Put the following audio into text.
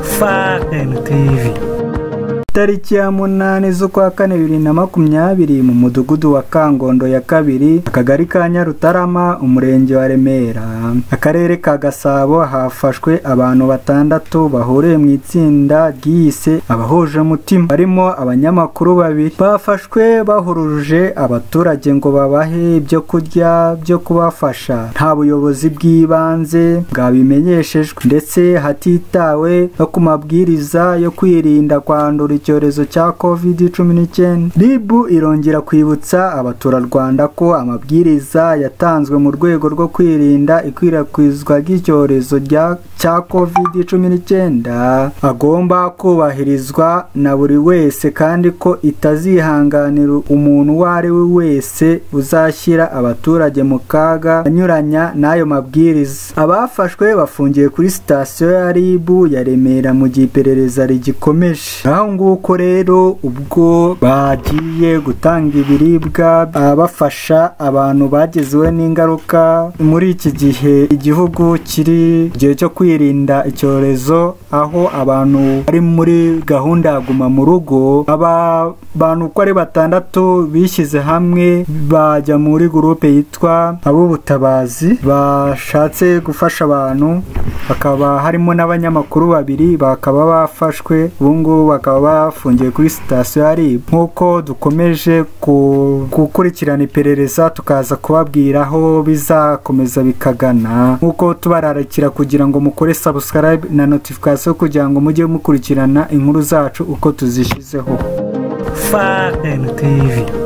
Fun TV tariki ya munani z'ukwa kane bibiri na makumyabiri mu mudugudu wa kangondo ya kabiri akagari ka nyarutarama umurenge wa remera akarere ka gasabo hafashwe abantu batandatu bahuriye mu itsinda ryiyise abahuje umutima barimo abanyamakuru babiri bafashwe bahuruje abaturage ngo babahe ibyo kurya byo kubafasha nta buyobozi bw'ibanze bwabimenyeshejwe ndetse hatitawe no ku mabwiriza yo kwirinda kwandura icyorezo cya covid cumi n'icyenda ribu irongera kwibutsa abaturarwanda ko amabwiriza yatanzwe mu rwego rwo kwirinda ikwirakwizwa ry'icyorezo rya- cya covid cumi n'icyenda agomba kubahirizwa na buri wese kandi ko itazihanganira umuntu uwo ari we wese uzashyira abaturage mu kaga anyuranya n'ayo mabwiriza abafashwe bafungiye kuri sitasiyo ya ribu ya remera mu gihe iperereza rigikomeje aho nguko rero ubwo bagiye gutanga ibiribwa abafasha abantu bagezeho n'ingaruka muri iki gihe igihugu kiri mu gihe cyo kwirinda icyorezo aho abantu bari muri gahunda ya guma mu rugo aba bantu uko ari batandatu bishyize hamwe bajya muri gurupe yitwa ab'ubutabazi bashatse gufasha abantu hakaba harimo n'abanyamakuru babiri bakaba bafashwe ubu ngubu bakaba bafungiye kuri sitasiyo ya RIB nk'uko dukomeje ku- gukurikirana iperereza tukaza kubabwira aho bizakomeza bikagana nk'uko tubararikira kugira ngo mukore subscribe na notification kugira ngo mujye mukurikirana inkuru zacu uko tuzishyizeho Fun TV